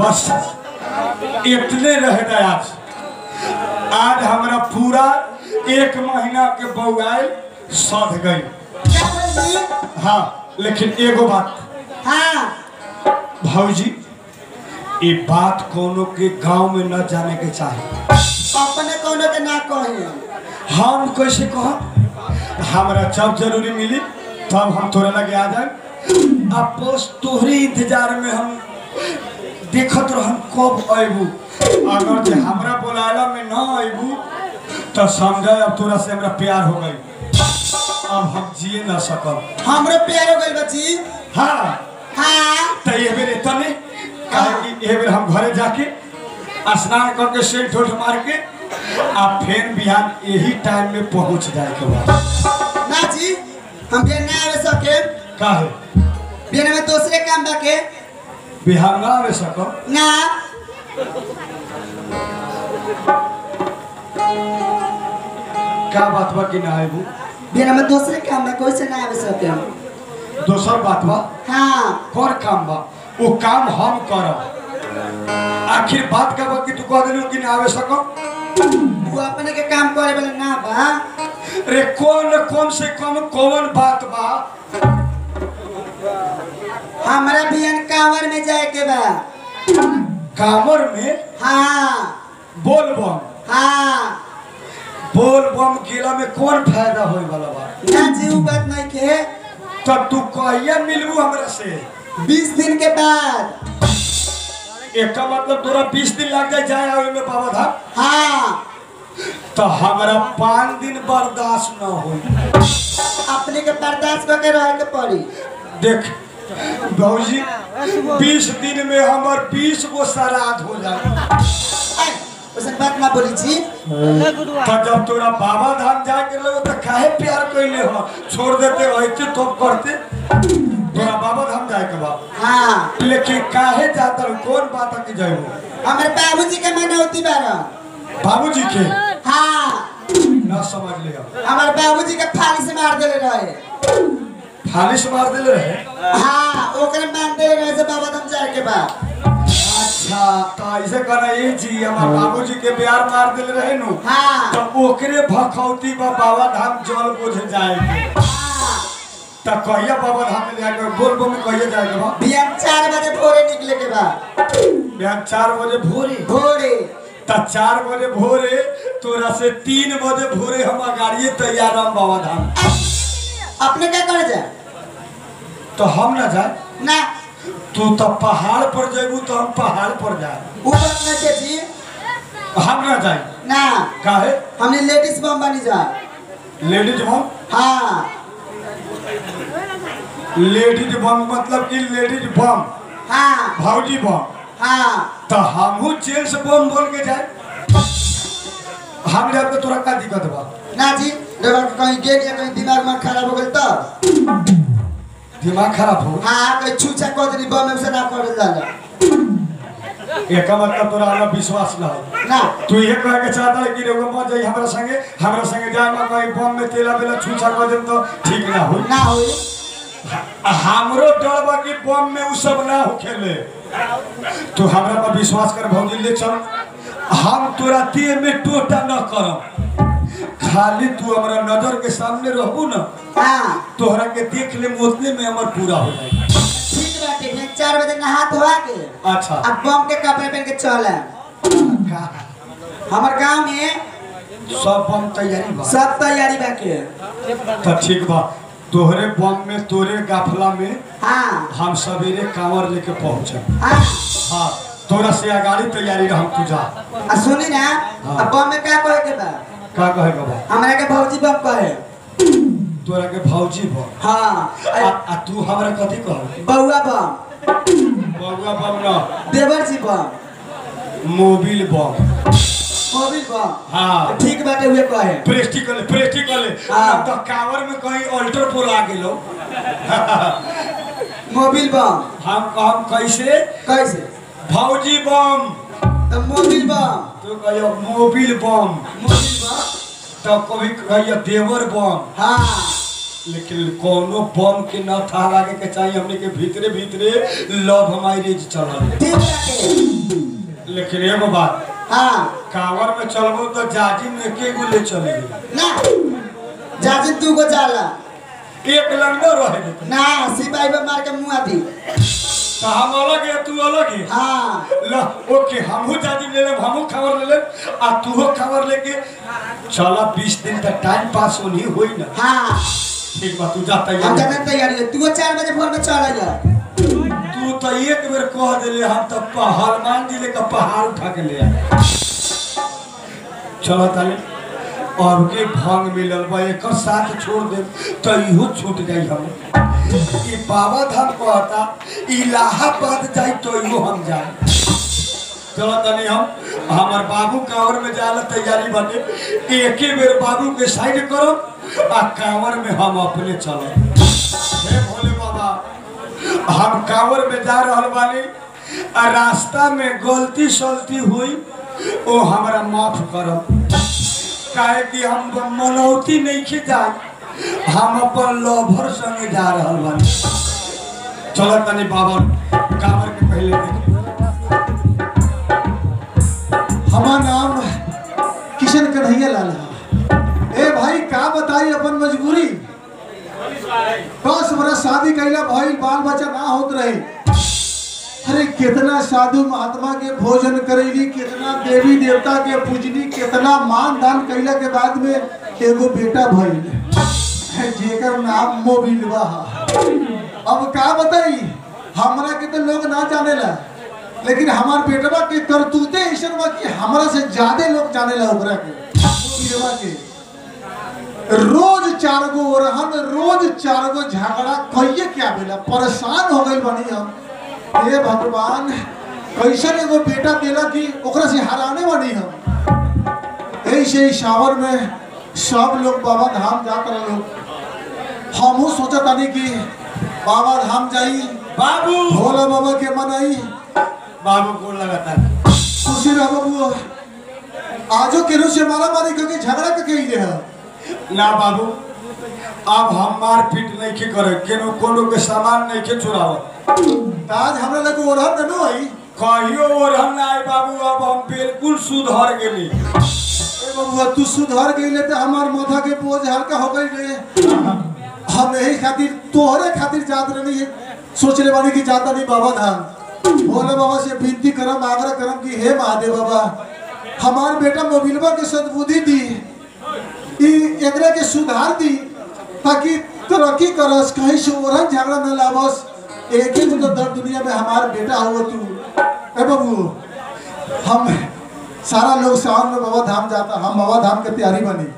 बस इतने रह गए आज आज हमारा पूरा एक महीना के बउआई सध गई क्या बोली हाँ लेकिन एगो बात हाँ भौजी ये बात कोनो के गांव में न जाने के चाहिए अपने कोनो के ना कही हम कैसे कह हमरा जब जरूरी मिली तब हम तोरे लगे आ जाए अब बस तोहरे इंतजार में हम देखत रहम कब अबू अगर जे हमरा बोलाला में न अबू तो समझ अब तोरा से हमरा प्यार हो गई अब हम जिए न सकब हमरो प्यार हो गइल बची हाँ हाँ तो ये बेर तने काहे कि ये बेर हम घरे जाके स्नान करके सेंट ठोठ मार के आ फिर बिहान यही टाइम में पहुंच जाए के बाद ना जी हम बिहान ना आवे सके काहे बिहान में दूसरे काम बाके बिहार ना आवे सकब ना का बात बा कि ना आबू बिहान में दूसरे काम बा कोई से ना आवे सके दोसर बात बा हाँ कर काम बा वो काम हम करब आखिर बात का बा कि तू कह दिलू कि ना आवे सकब वो अपने के काम करे वाला ना बा रे कौन कम से कम कौन बात बा हमारा बिहान कांवर में जाए के बा कामर में हाँ बोल बम हाँ बोल बम गेला में कौन फायदा होए वाला बा ना जी उ बात नहीं के तब तू कहिया मिलबू हमरा से बीस दिन के बाद एक मतलब तोरा बीस दिन लग जाए जाए आवे में बाबा धाम हाँ तो हमरा पाँच दिन बर्दाश्त न होई अपने के बर्दाश्त करके रहे के पड़ी देख भौजी बीस दिन में हमर बीस गो श्राद्ध हो जाए ऐ, वैसन बात ना बोली जी तो जब तोरा बाबा धाम जाके लगे तो काहे प्यार कैले हो छोड़ देते रहते तो करते तोरा बाबा धाम जाए के बाद हाँ लेकिन काहे जाता रहो? कौन बात है कि जाए हमारे बाबूजी के मनौती बारा बाबूजी के हाँ ना समझ लिया हमारे बाबूजी के फाली से मार देले रहे फालिश मार दिले रहे हाँ ओकरे मार देले रहे से बाबा धाम जाए के बाद अच्छा तो ऐसे कहना ये जी हमार बाबूजी के प्यार मार दिले रहे नु हाँ तो ओकरे भखौती बा बाबा धाम जल बोझ जाएंगे हाँ तो कहिया बाबा धाम में जाके बोल बो में कहिया जाएगा बा बिहान चार बजे भोरे निकले के बाद बिहान चार बजे भोरे भोरे तो चार बजे भोरे तोरा से तीन बजे भोरे हम गाड़िए तैयार हम बाबा धाम अपने क्या करे जाए तो हम ना जाए ना तू तो पहाड़ पर जेबू तो हम पहाड़ पर जाए उ बात ना के जी हम ना जाए ना काहे हमने लेडीज बम बनी जाए लेडीज बम हाँ लेडीज बम मतलब कि लेडीज बम हाँ भौजी बम हाँ तो हमहू जेंट्स बम बोल के जाए हम जाए तो तोरा का दिक्कत बा ना जी रबर कहीं गेट या कहीं दिमाग में खराब हो गई तो दिमाग खराब हो हाँ कहीं छूछा कह देनी बम में से ना कर जाला एक मतलब तोरा हमरा विश्वास ना हो ना तू ये कहे के चाहता है कि रे मत जाई हमरा संगे हमरा संगे जाए में कहीं बम में तेला बेला छूछा कर देम तो ठीक ना हो ना होई हमरो डर बा कि बम में उ सब ना हो खेले तू हमरा पर विश्वास कर भौजी ले चल हम तोरा देह में टोटा न करम खाली तू हमरा नजर के सामने रहबू ना हाँ तोहरा के देख ले उतने में हमर पूरा हो जाए ठीक बाटे मैं चार बजे नहा धोआ के अच्छा अब बम के कपड़े पहन के चल हमार गांव में सब बम तैयारी बा सब तैयारी बाके तो ठीक बा तोहरे बम में तोरे गाफला में हाँ हम सवेरे कांवर लेके पहुंचे हाँ हाँ तोरा से अगाड़ी तैयारी रह तू जा आ सुनी ना अब बम में क्या कहे के बा का कहेगा बा हमरा के भौजी बम कहे तोरा के भौजी बम हाँ आ, आ तू हमरा कथी कह बउआ बम बउआ बम न देवर जी बम मोबिल बम मोबिल बम हाँ ठीक बाटे हुए कहे प्रेस्टिकल प्रेस्टिकल हाँ। अब तो कांवर में कहीं अल्टर पोल आ गेलो मोबिल बम हम हम कैसे कैसे भौजी बम तो मोबिल बम तो कहियो मोबिल बम मोबिल बम तो कभी कहियो देवर बम हाँ लेकिन कोनो बम के न था लागे के चाहिए हमने के भीतरे भीतरे लव मैरिज चलल ठीक रखे लेकिन एगो बात हाँ कांवर में चलबो तो जाजी में एके गो ले चले ना जाजी तू को जाला एक लंडो रहे देते। ना सिपाही पे मार के मुआ दी तो हम अलग है तू अलग है हाँ ल ओके हमहू जाजी ले लेब हमहू खबर ले लेब आ तूहो खबर लेके चला बीस दिन तक टाइम पास होनी होई ना हाँ ठीक बा तू जा हम तैयार जाने तैयारी है तू चार बजे भोर में चला जा तू तो एक बेर कह दिले हम तो प- हनुमान जिले का पहाड़ उठा के ले आए चलो ताले और के भांग मिलल बा एकर साथ छोड़ दे तो इहो छूट जाई हम ई बाबा धाम कहता इलाहाबाद जाई तो इहो हम जाए चलो तनी हम हमार बाबू कांवर में जाला तैयारी बने एके बेर बाबू के साइड करो आ कांवर में हम अपने चलो हे भोले बाबा हम कांवर में जा रहल बानी आ रास्ता में गलती सलती हुई ओ हमरा माफ करब काहे कि हम मनौती नहीं के जाए हम अपन लवर संगे जा रहल बानी चलो तनी बाबा कांवर के पहले देखी हमार नाम किशन कन्हैया लाल है ए भाई का बताई अपन मजबूरी दस बरस शादी कैला भाई बाल बच्चा ना होत रहे अरे कितना साधु महात्मा के भोजन करेली कितना देवी देवता के पूजनी कितना मान दान कैला के बाद में एगो बेटा भइल जेकर नाम मोबिलवा है अब का बताई हमरा के तो लोग ना जानेला लेकिन हमार बेटवा के करतूते ऐसन बा कि हमरा से ज्यादा लोग जानेला ओकरा के मोबिलवा के रोज चार गो ओरहन रोज चार गो झगड़ा कहिए क्या बेला परेशान हो गई बनी हम हे भगवान कैसन एगो बेटा देला कि ओकरा से हराने बनी हम ऐसे ही सावर में सब लोग बाबा धाम जात रहे लोग हमहू सोचा तानी कि बाबा धाम जाई बाबू भोला बाबा के मनाई बाबू को लगाता खुशी रह बाबू आजो केहू से मारा मारी करके झगड़ा के कही रहे ना बाबू अब हम मार पीट नहीं के करे केनो कोनो के सामान नहीं के चुराव आज हमरा लगे ओढ़न न आई कहियो ओरहन ना आए बाबू अब हम बिल्कुल सुधर गेली ए बबुआ तू सुधर गईले तो हमार माथा के बोझ हल्का हो गई रे हम यही खातिर तोहरे खातिर जात रही सोच ले बानी कि जाता नहीं बाबा धाम भोले बाबा से विनती करम आग्रह करम कि हे महादेव बाबा हमार बेटा मोबिलवा के सद्बुद्धि दी ई एकरा के सुधार दी ताकि तरक्की करस कहीं से ओरहन झगड़ा न लावस एक ही तो दर दुनिया में हमार बेटा हो तू ए बबू हम सारा लोग सावन में बाबा धाम जाता हम बाबा धाम के तैयारी बनी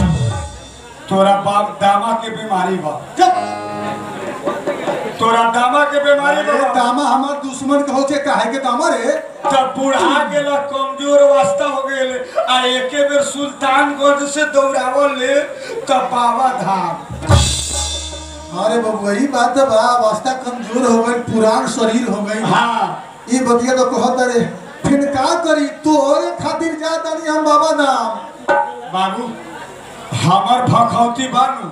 तोरा बाप दामा के बीमारी बा जब तोरा दामा के बीमारी अरे बा दामा हमार दुश्मन कहो छे काहे के दामा रे तब बुढ़ा गेला कमजोर वास्ता हो गेल आ एके बेर सुल्तानगंज से दौड़ावल ले तब बाबा धाम अरे बबुआ ई बात तो बा अवस्था कमजोर हो गई पुरान शरीर हो गई हाँ ई बतिया तो कहत रे फिर का करी तोरे खातिर जाता नहीं हम बाबा धाम बाबू हमर भखौती बानू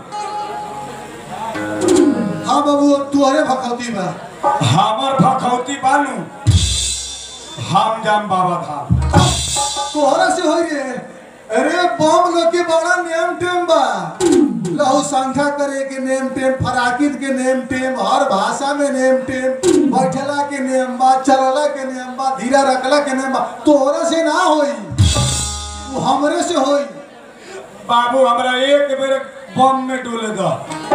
हाँ बाबू तोहरे भखौती बा हमर भखौती बानू हम जाम बाबा धाम तोहरा से होई रे अरे बम लोग के बड़ा नेम टेम बा लहू संख्या करे के नेम टेम फराकित के नेम टेम हर भाषा में नेम टेम बैठला के नेम बा चलला के नेम बा धीरा रखला के नेम बा तोहरा से ना होई वो हमरे से होई बाबू हमरा एक बेर बम में डोले दो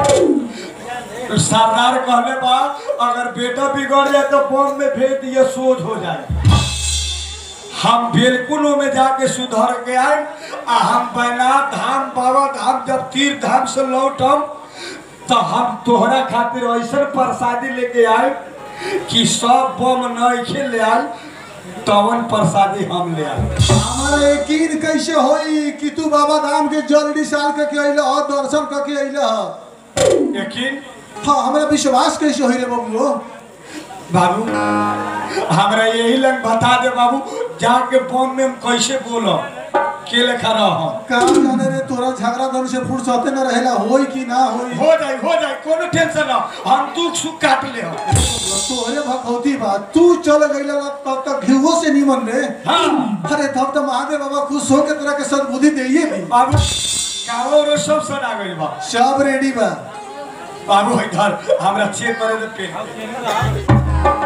सरदार कहले बा अगर बेटा बिगड़ जाए तो बम में भेज दिए सोच हो जाए हम बिल्कुल में जाके सुधर के आए आ हम बैनाथ धाम बाबा धाम जब तीर्थ धाम से लौटम तो हम तोहरा खातिर ऐसा प्रसादी लेके आए कि सब बम नहीं ले आए तवन प्रसादी हम ले आए हमारा यकीन कैसे होई कि तू बाबा धाम के जल्दी साल के के अइला ह दर्शन के के अइला ह यकीन हाँ हमरा विश्वास कैसे होई रे बबुओ बाबू हमरा यही लग बता दे बाबू जाके बम में हम कैसे बोलो के लेखा रह का जाने रे तोरा झगड़ा धन से फुर्सते न रहेला होई कि ना होई हो जाई हो जाई कोनो टेंशन ना हम दुख सुख काट ले हम तोरे भगवती बा तू चल गइला तब तक घिवो से निमन रे हाँ अरे तब तो महादेव बाबा खुश हो के तोरा के सद्बुद्धि देइए भी बाबू गाँव रो सब सना गइल बा सब रेडी बा बाबू इधर हमरा चेक करे दे पेन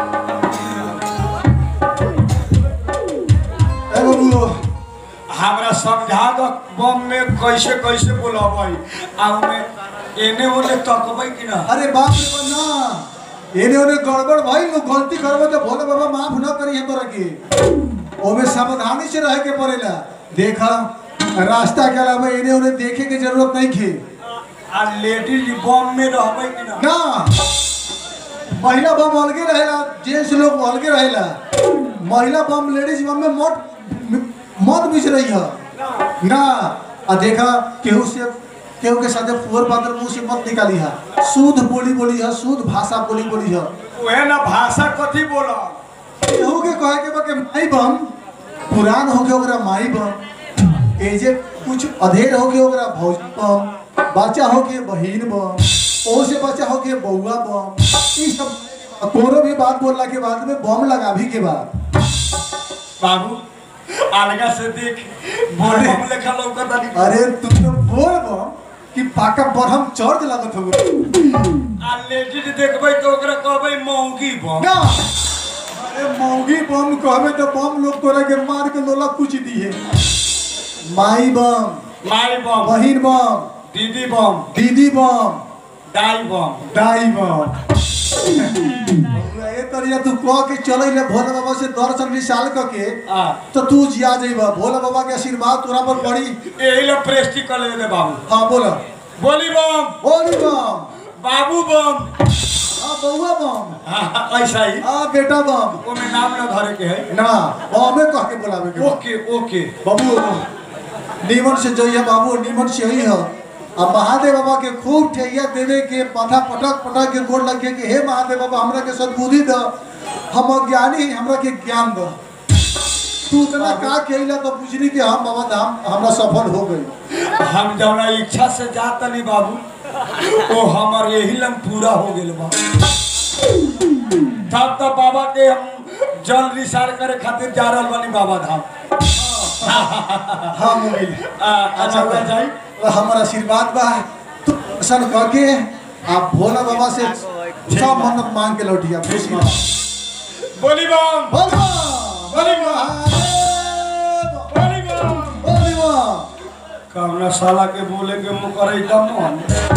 ए बाबू हमरा समझा दो बम में कैसे कैसे बोलबै आ में एने ओने तकबै कि ना अरे बाप रे बाप ना एने ओने गड़बड़ भाई लोग गलती करबो तो भोले बाबा माफ न करी है तोरा के ओमे सावधानी से रहे के पड़ेला देखा रास्ता के अलावा एने ओने देखे के जरूरत नहीं खे आ लेडीज बम में रहबै कि ना ना महिला बम अलगे रहेला जेंट्स लोग अलगे रहेला महिला बम लेडीज बम में मत मत मिस रही है ना आ देखा केहू से केहू के साथे फुहर पात्र मुंह से मत निकाली है शुद्ध बोली बोली है शुद्ध भाषा बोली बोली है ओहे ना भाषा कथी बोल केहू के कहे के बा के माई बम पुरान हो के ओकरा माई बम एजे कुछ अधेर हो के ओकरा भौज बम बच्चा हो के बहिन बम ओ से बच्चा हो के बउआ बम ई सब कोनो भी बात बोलला के बाद में बम लगाभी के बाद बाबू अलगा से देख अरे। बम लेखा लौकत आनी अरे तुम तो बोल बम कि पाका बरहम चढ़ लागत हो आ लेडीज देखबै तो ओकरा कहबै मौगी बम ना अरे मौगी बम कहबे तो बम लोग तोरा के मार के लोला कुछ दिए माई बम माई बम बहिन बम दीदी बम दीदी बम दाई बम दाई बम ए तरिया तू कह के चले ले भोले बाबा से दर्शन निशाल क के आ तो तू जिया जइबा भोले बाबा के आशीर्वाद तोरा पर पड़ी एही ला प्रेस्टी कर ले बाबू हाँ बोला बोली बम बोली बम बाबू बम हाँ बउआ बम हाँ, ऐसा ही हाँ बेटा बम ओमे नाम ना धरे के है ना बमे कह के बोलावे के बा। ओके ओके बाबू नीमन से जइया बाबू नीमन से ही है अब महादेव बाबा के खूब ठैया देवे के माथा पटक पटक के गोड़ लगे के हे महादेव बाबा हमरा के सद्बुद्धि द हम अज्ञानी हैं हमरा के ज्ञान द तू इतना का कहिला तो बुझली कि हम बाबा धाम हमरा सफल हो गई हम जौना इच्छा से जात नहीं बाबू ओ हमर यही लम पूरा हो गेल बा तब तो बाबा के हम जल निसार करे खातिर जा रहल बानी बाबा धाम हाँ मोबाइल आ, अच्छा हो जाई हमारा आशीर्वाद बा तू सन कह के आप भोला बाबा से सब मन्नत मांग के लौटिया खुशी बा। बोली बम बोल बा, बोली बोल बा, महादेव, बोली बम बोल बा। कौना साला के बोले के मुँह करे दम हम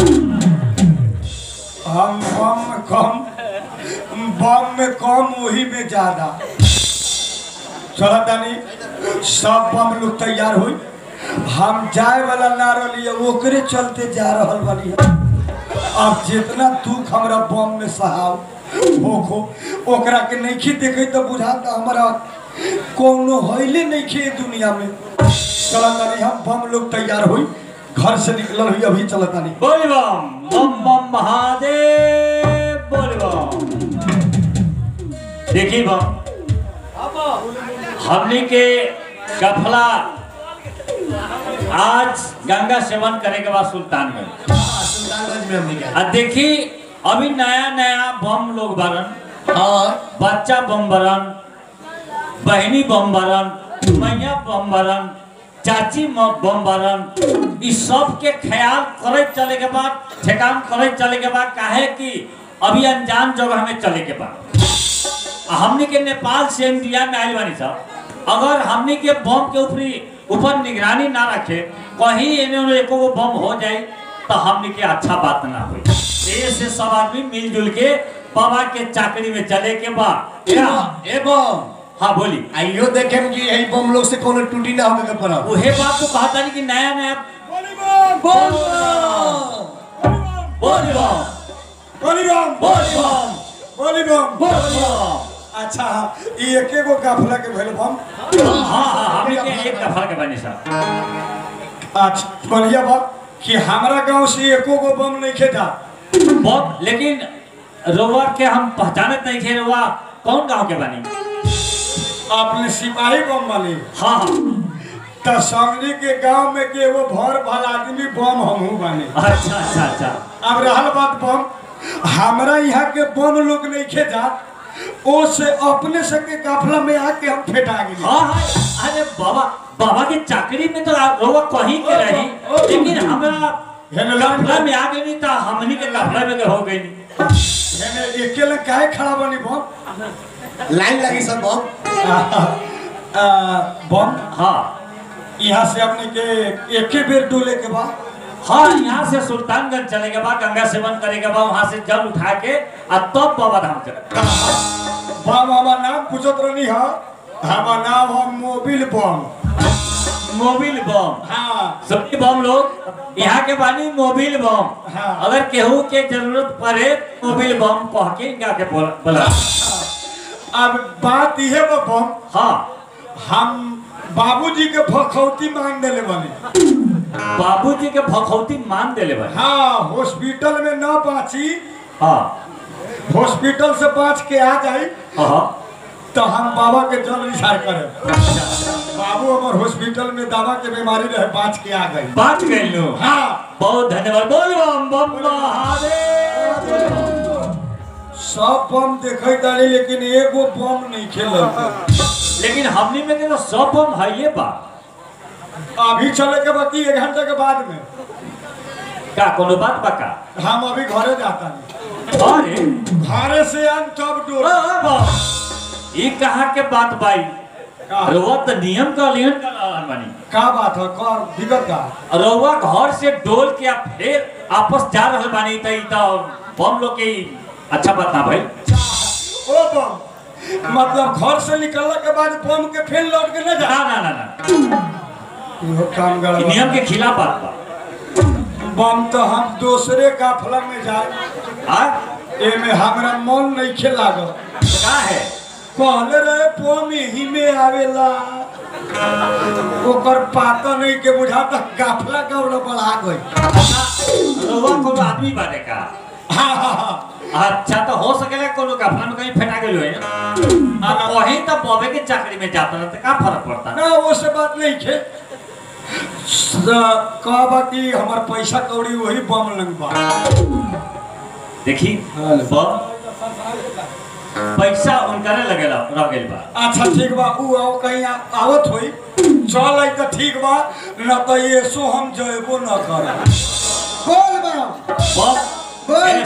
हम बम में कम बम में कम वही में ज्यादा चला तानी सब बम लोग तैयार हुई हम जाए वाला ना रही ओकरे चलते जा रहल बानी अब जितना दुख हमरा बम में सहाव होखो ओकरा के नइखे देखे तो बुझाता हमारा कोनो हइले नइखे दुनिया में चला तानी हम बम लोग तैयार हुई घर से निकलल हुई अभी चला तानी बोल बम बम बम महादेव बोल बम देखी बम हमनी के गफला आज गंगा सेवन करे के बाद सुल्तानगंज सुल्तानगंज में हमने क्या आ देखी अभी नया नया बम लोग बरन हाँ बच्चा बम बरन बहनी बम बरन मैया बम बरन चाची म- बम बरन इ सब के ख्याल करे चले के बाद ठेकान करे चले के बाद काहे कि अभी अनजान जगह में चले के बाद आ हमनी के नेपाल से इंडिया में आइल बानी सब अगर हमनी के बम के ऊपरी ऊपर निगरानी ना रखे कहीं एने ओने एको गो बम हो जाए तो हमनी के अच्छा बात ना होई ए से सब आदमी मिलजुल के बाबा के चाकरी में चले के बाद ए बम हाँ बोली आइयो देखे कि यही बम लोग से कोनो टूटी ना होके के पड़ा उहे बात तो कहता नहीं कि नया नया बोल बोल बम बोली बम बोल बम बोली बम बोल बम अच्छा ई एके गो काफला के भेल बम हाँ हाँ हमनी के एक दफा के बनी साहब अच्छा बढ़िया बात कि हमारा गांव से एको गो बम नहीं खेता बहुत लेकिन रोवर के हम पहचानत नहीं थे रोवा कौन गांव के बनी आपने सिपाही बम वाले हाँ हाँ त समझी के गांव में के वो भर भल आदमी बम हमहू बने अच्छा अच्छा अच्छा अब रहल बात बम हमरा यहाँ के बम लोग नहीं खे जात ओ से अपने से के काफला में आके हम फेटा गेली हाँ हाँ अरे बाबा बाबा के चाकरी में तो रउआ कहीं के रही लेकिन हमरा हेने कपड़ा में आ गई तो हमनी के कपड़ा में के हो गई हेने अकेले काहे खड़ा बनी बम लाइन लगी सब बहुत आ, बम हाँ यहाँ से अपने के एके बेर डोले के बाद हाँ यहाँ से सुल्तानगंज चले के बाद गंगा सेवन करे के बाद वहाँ से जल उठा के आ तब बाबा धाम चले बम हमार नाम पूछत रहनी हा हमार नाम है मोबिल बम मोबिल बम हाँ सभी बम लोग यहाँ के बानी मोबिल बम हाँ। अगर केहू के जरूरत पड़े मोबिल बम कह के इनका के बोल- बोला अब बात यह बा बम हाँ हम बाबूजी के भखौती मांग देले बने बाबूजी के भखौती मान देले भाई हाँ हॉस्पिटल में न बाँची हाँ हॉस्पिटल से बाँच के आ जाई हाँ तो हम बाबा के जल निसार करे बाबू हमार हॉस्पिटल में दवा के बीमारी रहे बाँच के आ गई बात गई लो हाँ बहुत धन्यवाद बोल बम बम महादेव सब बम देखे तारी लेकिन एगो बम नहीं खेल लेकिन हमनी में के तो सब बम है ये बा अभी चले के बाकी एक घंटे के बाद में का कोनो बात बा का हम अभी घरे जाता नहीं अरे घरे से आन तब ओ, डोर ओ, बम। ई कहाँ के बात बाई का रउआ तो नियम का उल्लंघन कर रहल बानी का बात है का दिक्कत का रउआ घर से डोल के आ फिर आपस जा रहल बानी त ई तो बम लोग के ई अच्छा बात ना भाई ओ बम मतलब घर से निकलने के बाद बम के फिर लौट के न जा ना ना ना ना इहो काम ई गड़बड़ नियम के खिलाफ बात बा बम तो हम दूसरे काफला में जाए हाँ एमे हमरा मन नहीं खे लागल का है कहले रहे बम ही में आवेला ओकर पाता नहीं के बुझा तक काफला गौड़ बढ़ा गई रउआ कोनो आदमी बाटे का हाँ हाँ हाँ अच्छा तो हो सकेला कोनो कफला में कहीं फेंटा गेलो है आ वही तो बॉबे के चाकरी में जाता रहता का फर्क पड़ता ना वो से बात नहीं खे कहबा कि हमार पैसा कौड़ी वही बम लंग बा देखी हाँ। बम पैसा उनकरे लगेला रह गेल बा अच्छा ठीक बा ऊ आओ कहीं आ- आवत होई चल आई तो ठीक बा न तो ये सो हम जयबो न कर बोल बम बम बोल एने